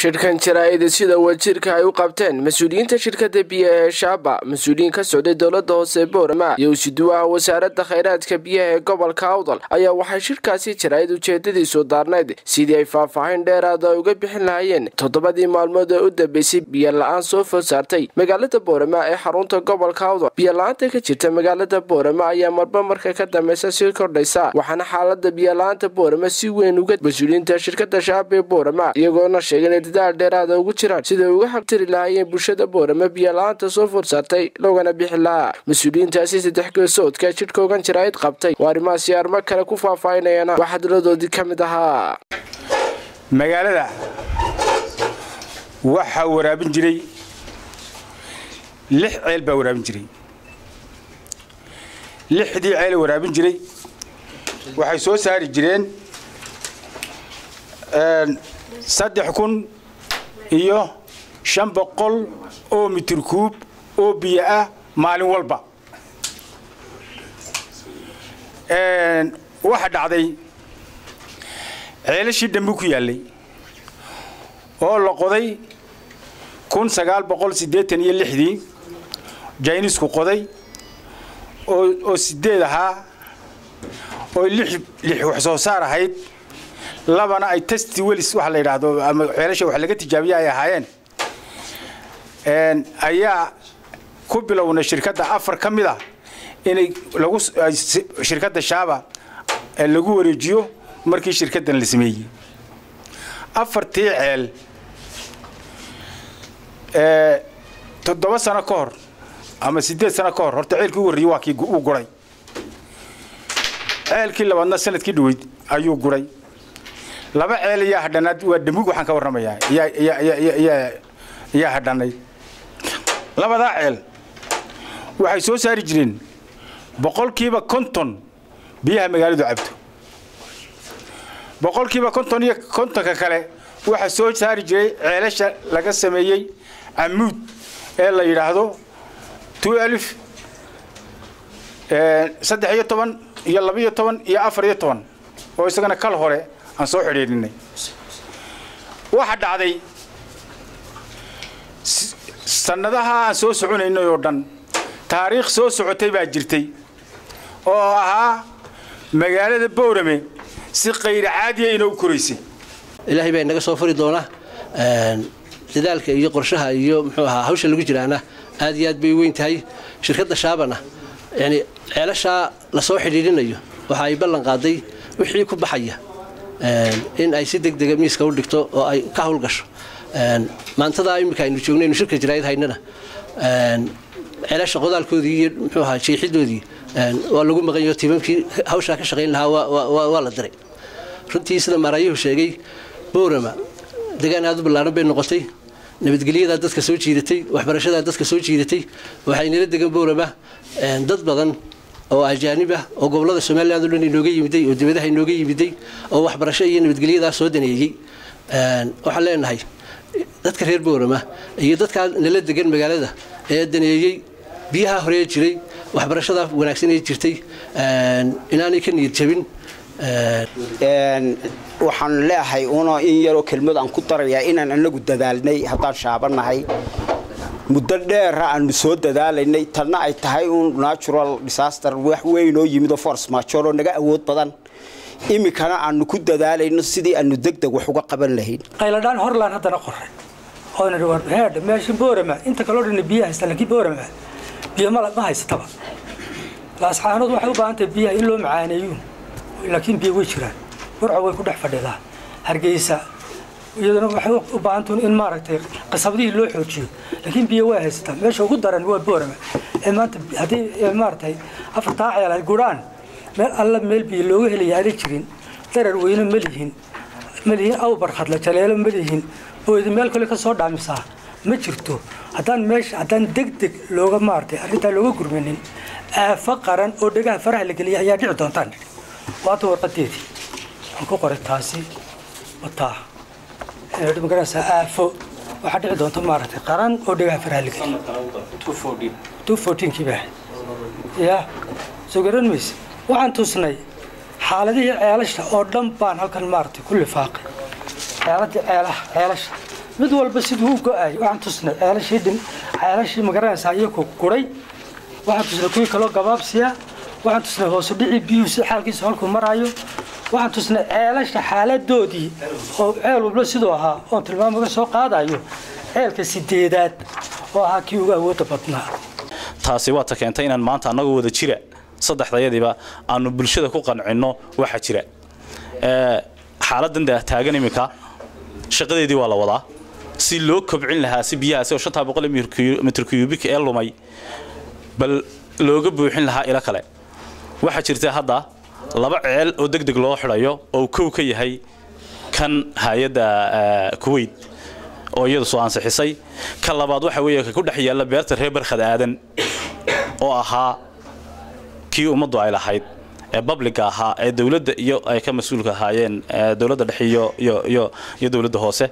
shirkan jaraa'id sida wasiirka ay u qabteen mas-uuliyiinta shirkada biyaha ee shaaba mas-uuliyiin ka socday dowlada hoose boorama iyo usiduwaha wasaaradda khayraadka biyaha ee gobolka awdal ayaa waxay shirkaasi jaraa'id ujeedadiisu daarnayd sidii ay faahfaahin dheeraada uga bixin lahaayeen toddobadii maalmood ee u dambeysay biyo la-aan soo food saartay magaalada boorama ee xarunta gobolka awdal biyo la-aanta ka jirta magaalada boorama ayaa marba marka ka dambeysa sii kordhaysa waxaana xaalada biyo la-aanta boorama si weyn uga mas-uuliyiinta shirkada shaaba ee boorama iyagoona sheegay inay dadaal dheeraada ugu jiraan siday uga xabtiri lahaayeen bulshada boorama biyo la-aanta soo food saartay loogana bixi lahaa mas-uuliyiintaasi saddex geesoodka jidhka ogan jaraa'id qabtay waa arrimahaasi arrimo kale ku faahfaahinayana wax hadaladoodii ka mid ahaa magaalada waxaa waraabin jiray lix ceel baa waraabin jiray lixdii ceel waraabin jiray waxay soo saari jireen saddex kun iyo shan boqol oo mitir kuub oo biyo ah maalin walba waxa dhacday ceelashii dambe ku yaallay oo la qoday kun sagaal boqol siddeetan iyo lixdii jaynisku qoday oo sideed ahaa oo lix lix wax soo saar ahayd labana ay testi welis waxa la yidhaahdo ama ceelasha wax laga tijaabiya ay ahaayeen ayaa ku bilownay shirkadda afar ka mid a inay lagu shirkadda shaaba lagu wareejiyo markii shirkaddan la sameeyey afartii ceel toddoba sano ka hor ama siddeed sano ka hor horta ceelkii u horreeyey waa kii uu guray ceelkii labaadna sanadkii dhaweyd ayuu guray laba ceel ayaa hadhanaad waa damug waxaan ka warramayaa ayaa hadhanay labadaa ceel waxay soo saari jireen boqolkiiba konton biyaha magaaladu cabto boqolkiiba konton iyo kontonka kale waxaa soo saari jiray ceelasha laga sameeyey camuud ee la yidhaahdo two alif saddex iyo toban iyo labaiyo toban iyo afar iyo toban oo isagana kal hore aan soo xidhiidhinay waxa dhacday sannadaha aan soo soconaynay oo dhan taariikh soo socotay baa jirtay oo ahaa magaalada boorame si qayr caadiya inoo koraysay ilaahay baa inaga soo fari doona dadaalka iyo qorshaha iyo muxuu ahaa hawsha lagu jiraana aad iyo aad bay weyn tahay shirkadda shaabana yani ceelashaa lasoo xidhiidhinayo waxa ay ballan qaaday wixii ku baxaya in ay si deg dega miiska u dhigto oo ay ka hawlgasho maantadaa iminka aynu joogno aynu shirka jaraayad haynana ceelasha qodaalkoodii iyo muxuu ahaa jeexidoodii waa lagu maqanyo tiimamkii hawshaa ka shaqayn lahaa waa la diray runtii sida maaraayuhu sheegay boorama degaan aad u ballaaran bay noqotay nabadgelyadaa dadka soo jiidatay waxbarashadaa dadka soo jiidatay waxaynala degan boorama dad badan oo ajaanib ah oo gobolada somaliland o dhan inooga yimiday oo dibadaha inooga yimiday oo waxbarasho iyo nabadgelyadaa soo daneeyey waxaan leenahay dadka reer boorama iyo dadkaa nala degan magaalada ee daneeyey biyaha horee jiray waxbarashada wanaagsan ee jirtay inaanay ka niyad jabin waxaan leeahay una in yaroo kelmad aan ku darayaa inaan anagu dadaalnay haddaan shaabanahay muddo dheera aanu soo dadaalaynay tanna ay tahay un natural disaster wax weynoo yimidoo force major oo naga awood badan iminkana aanu ku dadaalayno sidii aanu degdeg wax uga qaban lahayn qayladhaan horlaan haddana qoray oonheedha meesha boorama inta kaloo dhan biyo haystaan laakiin boorama biyo ma haysataba laasxaanood waxay u baahan tahay biyaha in loo macaaneeyo laakiin biyo way jiraan burca way ku dhex fadhidaa hargeysa iyaduna waxay u baahantuun in maaragtay qasabadihii loo xoojiyo laakiin biyo way haysataa meesha ugu daran waa boorama ee maanta haddii maaragtay afartaa ceel ay gurhaan meel alla meel biyo looga helaya aana jirin darar weyne ma lihin ma lihin awbar khadla jaleelo ma lihin booyda meel kale ka soo dhaamisaa ma jirto haddaan meesha haddaan deg deg looga maaragtay arrintaa looga gurmanin aafo qaran oo dhegaha faraha la geliya ayaa dhici doontaan waata warqadeedii aan ku qoray taasi wataa magaranaysaa aafo waxaa dhici doonta maaragtay qaran oo dhegaha faraha la geliya two fourteenkii baa ya soo garan mayse waxaan tusnay xaaladihii ceelasha oo dhan baan halkan maaragtay ku lifaaqay ceeladii ceelaha ceelasha mid walba siduu u go-ay waxaan tusnay ceelashii dhin ceelashii magaranaysaa iyaku guray waxaan tusnay kuwii kaloo gabaabsiya waxaan tusnay hoosu dhicii biyuhu si xaalkiisa halkuu maraayo waxaan tusnay ceelasha xaaladoodii oo ceel walba siduu ahaa oon tilmaam uga soo qaadayo ceelka sideedaad oo ahaa kii ugu awoodda badnaa taasi waa ta keentay inaan maanta annagoo wada jira saddexdayadiiba aanu bulshada ku qancinno waxa jira xaaladan taagan iminka shaqadeedii waa la wadaa si loo kobcin lahaa si biyahaasi oo shantaa boqol mitr cubik ee lumay bal looga buuxin lahaa ilo kale waxaa jirta hadda laba ceel oo deg deg loo xidhayo oo kow ka yahay kan hay-adda kuweyt oo iyadu soo ansixisay ka labaad waxa weeye ka ku dhex yaalla beerta reer barkhad aadan oo ahaa kii ummaddu ay lahayd ee babliga ahaa ee dowladda iyo ay ka mas-uulka ahaayeen dowladda dhexe iyo iyo iyo iyo dowladda hoose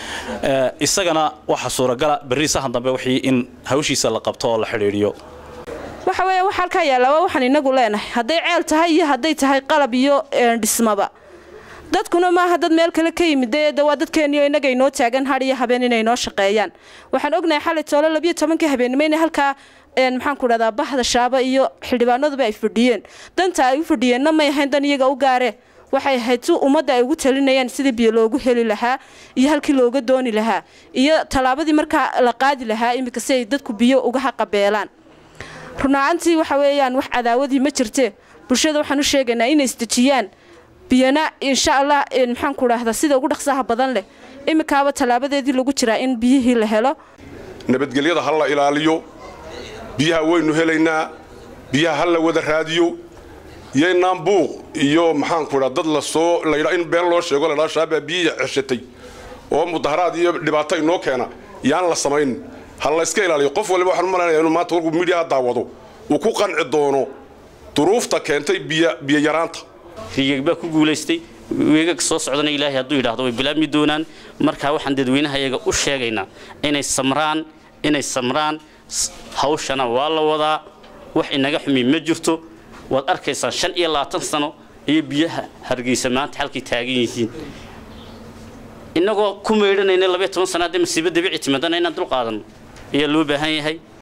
isagana waxaa suuragala berri sahan dambe wixii in hawshiisa la qabto oo la xidhiidhiyo waxa weeye wax halkaa yaalla waa waxaan inagu leenahay hadday ceel tahay iyo hadday tahay qalab iyo dhismaba dadkuna maaha dad meel kale ka yimid de waa dadkeeniyo innaga inoo taagan har iyo habeen inay noo shaqeeyaan waxaan ognahay xalay toole labiyo tobankii habeennimo inay halkaa maxaan ku dhahdaa bahda shaaba iyo xildhibaanaduba ay fadhiyeen danta ay u fadhiyeenna may ahayn dan iyaga u gaare waxay ahayd si ummadda ay ugu talinayaan sidii biyo loogu heli lahaa iyo halkii looga dooni lahaa iyo tallaabadii markaa la qaadi lahaa iminka si ay dadku biyo uga haqabeelaan runaantii waxa weeyaan wax cadaawadii ma jirte bulshada waxaan u sheegaynaa inay isdejiyaan biyana insha allah maxaan ku dhahdaa sida ugu dhaqsaha badan leh iminkaaba tallaabadeedii lagu jiraa in biyihii la helo nabadgelyada ha la ilaaliyo biyaha waynu helaynaa biyaha ha la wada raadiyo yaynaan buuq iyo maxaanku dhaa dad lasoo laydha in been loo sheego laydhaa shaabaa biyihii ceshatay oo mudaharaad iyo dhibaato inoo keena yaan la samayn ha la iska ilaaliyo qof waliba waxaan u malaynaya inuu maanta warkuu midiyaha daawado uu ku qanci doono duruufta keentay biyo yaraanta riigag baa ku guulaystay weegag soo socdana ilaahay hadduu yidhaahdo way bilaabmi doonaan markaa waxaan dadweynaha iyaga u sheegaynaa inay samraan inay samraan hawshana waa la wadaa wax inaga xumi ma jirto waad arkaysaan shan iyo labaatan sano iyo biyaha hargeysa maanta halkay taagan yihiin innagoo ku meydhanayna labayo toban sana haddii masiibo dabiici timaadana inaan dul qaadanno ayaa loo baahan yahay